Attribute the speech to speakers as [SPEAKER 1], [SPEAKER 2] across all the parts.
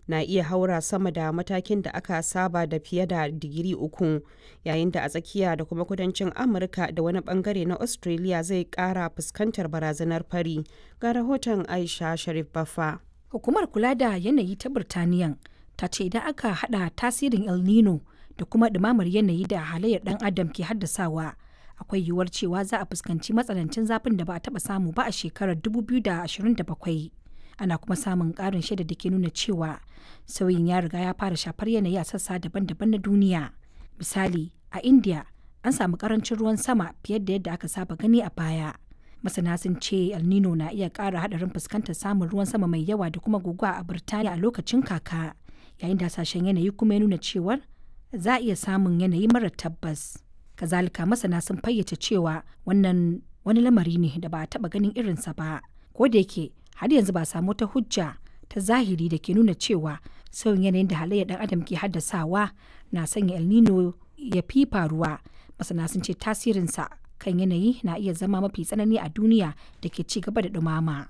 [SPEAKER 1] na iya haura sama da matakin da aka saba da fiye da digiri uku yayin da a tsakiya da kuma kudancin amurka da wani bangare na australia zai kara fuskantar barazanar fari ga rahoton aisha sharif bafa
[SPEAKER 2] hukumar kula da yanayi ta birtaniyan ta ce idan aka hada tasirin el nino da kuma ɗumamar yanayi da halayyar ɗan adam ke haddasawa akwai yiwuwar cewa za a fuskanci matsanancin zafin da ba a taɓa samu ba a shekarar 2027 ana kuma samun ƙarin shaida da ke nuna cewa sauyin ya riga ya fara shafar yanayi a sassa daban-daban na duniya misali a india an samu ƙarancin ruwan sama fiye da yadda aka saba gani a baya masana sun ce el nino na iya ƙara haɗarin fuskantar samun ruwan sama mai yawa da kuma guguwa a birtaniya a lokacin kaka yayin da hasashen yanayi kuma ya nuna cewar za a iya samun yanayi mara tabbas kazalika masana sun fayyace cewa wannan wani lamari ne da ba a taba ganin irinsa ba ko da yake har yanzu ba samu ta hujja ta zahiri da ke nuna cewa sauyin yanayin da halayyar dan adam ke haddasawa na sanya el nino ya fi faruwa masana sun ce tasirinsa kan yanayi na iya zama mafi tsanani a duniya da ke ci gaba da dumama.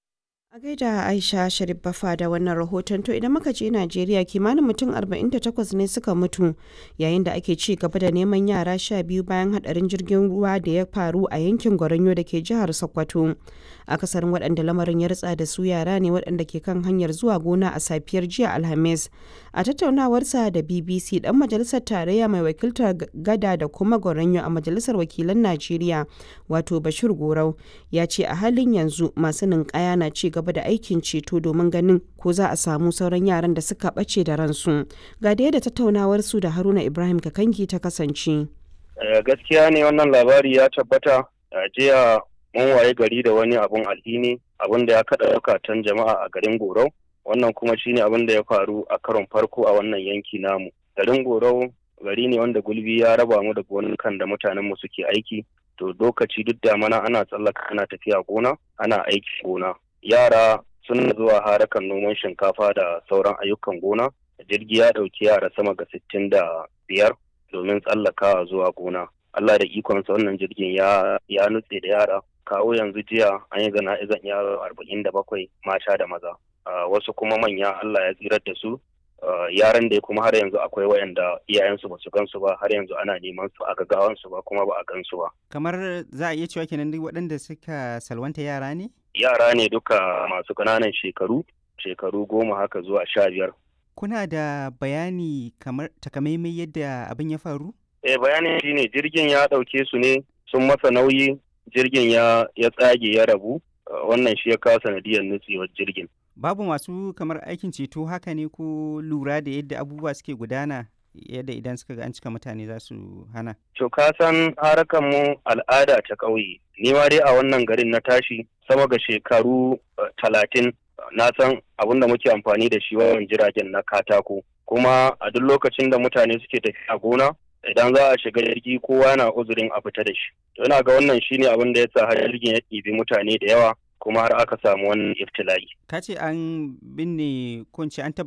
[SPEAKER 1] A gaida Aisha Sharif Bafa da wannan rahoton to idan muka je Najeriya kimanin mutum 48 ne suka mutu yayin da ake ci gaba da neman yara sha biyu bayan hadarin jirgin ruwa da ya faru a yankin Goronyo da ke jihar Sokoto. Akasarin waɗanda lamarin ya ritsa da su yara ne waɗanda ke kan hanyar zuwa gona a safiyar jiya Alhamis. A tattaunawarsa da BBC dan majalisar tarayya mai wakiltar gada da kuma Goronyo a majalisar wakilan Najeriya wato Bashir Gorau ya ce a halin yanzu masu ninkaya na ci gaba da aikin ceto domin ganin ko za a samu sauran yaran da suka ɓace da ransu ga da yadda tattaunawar su da haruna ibrahim kakangi ta kasance
[SPEAKER 3] gaskiya ne wannan labari ya tabbata a jiya mun waye gari da wani abun alhini abun da ya kaɗa zukatan jama'a a garin gorau wannan kuma shine abin da ya faru a karon farko a wannan yanki namu garin gorau gari ne wanda gulbi ya raba mu da gonukan da mutanen mu suke aiki to lokaci duk da mana ana tsallaka ana tafiya gona ana aiki gona yara suna zuwa harakan noman shinkafa da sauran ayyukan gona jirgi ya ɗauki yara sama ga sittin da biyar domin tsallakawa zuwa gona Allah da ikonsa wannan jirgin ya ya nutse da yara kawo yanzu jiya an yi izan yaro arba'in da bakwai mata da maza wasu kuma manya Allah ya tsirar da su yaran da kuma har yanzu akwai wayanda iyayensu ba su gansu ba har yanzu ana neman su a gaggawansu ba kuma ba a gansu ba
[SPEAKER 4] kamar za a iya cewa kenan duk waɗanda suka salwanta yara ne
[SPEAKER 3] yara ne duka masu ƙananan shekaru shekaru goma haka zuwa sha biyar
[SPEAKER 4] kuna da bayani kamar takamaimai yadda abin ya faru
[SPEAKER 3] eh bayanin shine jirgin ya ɗauke su ne sun masa nauyi jirgin ya ya tsage ya rabu wannan shi ya kawo sanadiyar nutsewar jirgin
[SPEAKER 4] babu masu kamar aikin ceto haka ne ko lura da yadda abubuwa suke gudana yadda idan suka ga an cika mutane za su hana.
[SPEAKER 3] To ka san harakan mu al'ada ta ƙauye. Ni ma dai a wannan garin na tashi sama ga shekaru talatin na san abin da muke amfani da shi wajen jiragen na katako. Kuma a duk lokacin da mutane suke tafiya gona idan za a shiga jirgi kowa na uzurin a fita da shi. To ina ga wannan shine abin da ya sa har jirgin ya ɗibi mutane da yawa kuma har aka samu wannan iftila'i.
[SPEAKER 4] Ka ce an binne kunci an